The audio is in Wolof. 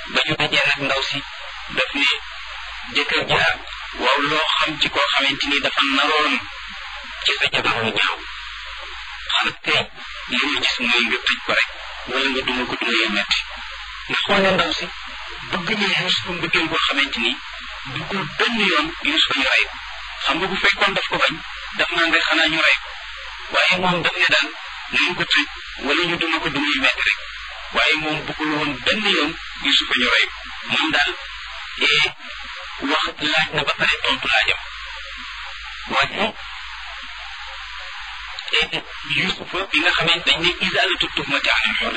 ba ñu dajee nag ndaw si daf ne jëkkër ja waaw loo xam ci koo xamante ni dafa naroon ci sa jabar mu ñaaw xanaa kay li ma gis mooy nga tëj ko rek wala nga duma ko duma yu metti nga xoole ndaw si bëgg na Yuusufa mbëggeel boo xamante ni duggul benn yoon Yuusufa ñu rey ko xam nga bu fekkoon daf ko bañ daf naan rek xanaa ñu rey ko waaye moom daf ne daal nañ ko tëj wala ñu duma ko duma yu metti rek waaye moom bëggul woon benn yoon Yuusufa ñu rey ko moom daal ee wax laaj na ba pare tontu laajam waaye Yuusufa bi nga xamante dañ ne isaalatu tuhmati anil hurri